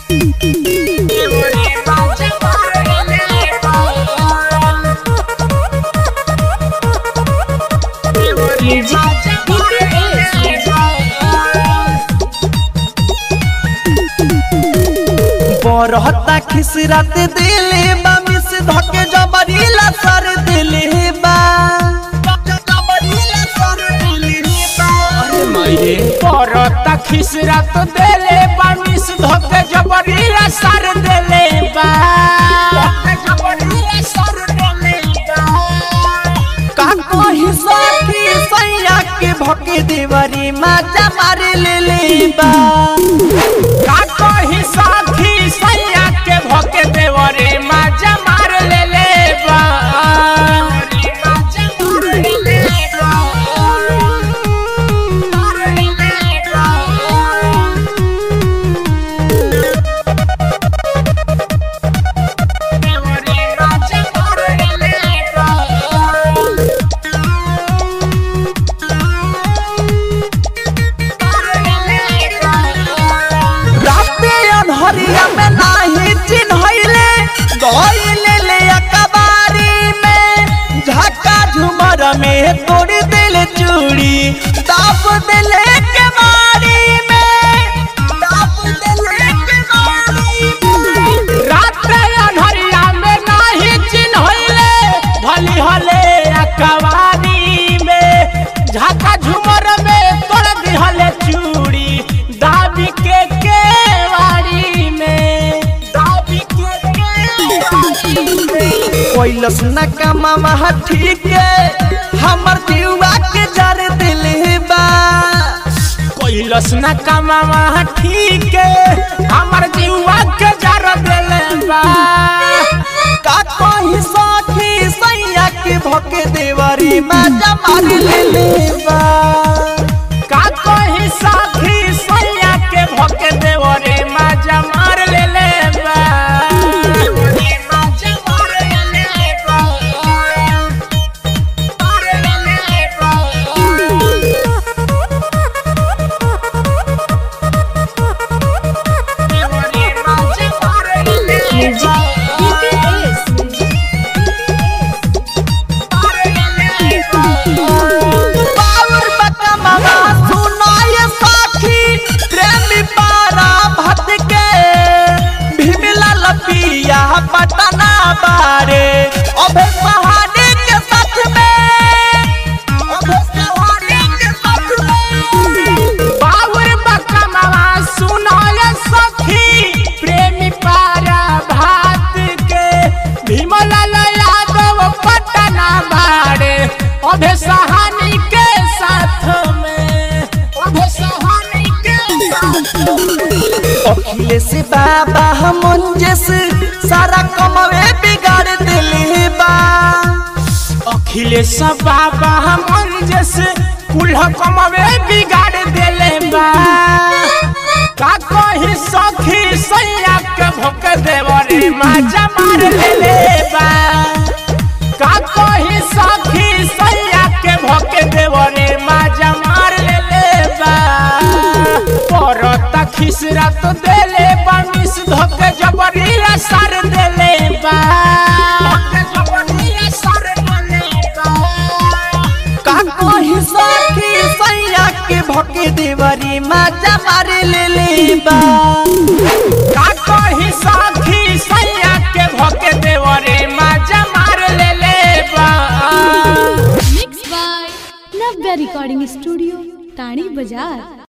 बरहता खिसरात दिले बा मिस धके जबरीला सर दिले बा अरे माये परता खिसरा तो देले बानिस धोके जबरीला सर देले बा का कही सखी सैया के भके देवरी माजा मार ले ले बा का कही साथी सैया के भोके देवरे माजा मार ले ले बा राते अनहरिया में नाही चिन्हैले गइले ले अकबारी में झका झुमर में तोड़ दिल चूड़ी दाप दिले के मारी में दाप दिले के मारी में रात अनहरिया में नाही चिन्हले भली हले अकवारी में झाका झुमर में तोड़ दिहले चूड़ी दाबी के केवाड़ी में दाबी के केवाड़ी में कोइलस न कमा ठीक है हमर जीवा के जर दिल बा कोइलस न कमावा ठीक है हमर जीवा के जर देले बा का कही सखी सैया के भके देवरी माजा मार ले ले बा का कही साथी सैया के भके देवरे माजा मार ले ले बा बावर बका मामा सुनाय सखी प्रेमी पारा भट के भीमला लपिया पटना बारे अबे पहाड़ी के साथ में अबे पहाड़ी के साथ में बावर बकमवा सुनाय सखी प्रेमी पारा भात के भीमलाल यादव पटना बाड़े अभे सहानी के साथ में अभे सहानी के साथ में अखिलेश बाबा मुंजस सारा कमवे बिगाड़ दिले बा अखिलेश बाबा मन जैसे कुल्हा कमवे बिगाड़ देले बा का कही सखी सैया के भोक देवरे माजा मार लेले बा का कही सखी सैया के भोक देवरे माजा मार लेले बा परता खिसरा तो देले बा मिस धोके जबरीला सर देले बा जबरीला सर देले बा का कही सखी सैया के भके देवरी माजा मार ले ले बा का कही साथी सैया के भके देवरे माजा मार ले ले बा mix by Navya recording studio टाणी बाजार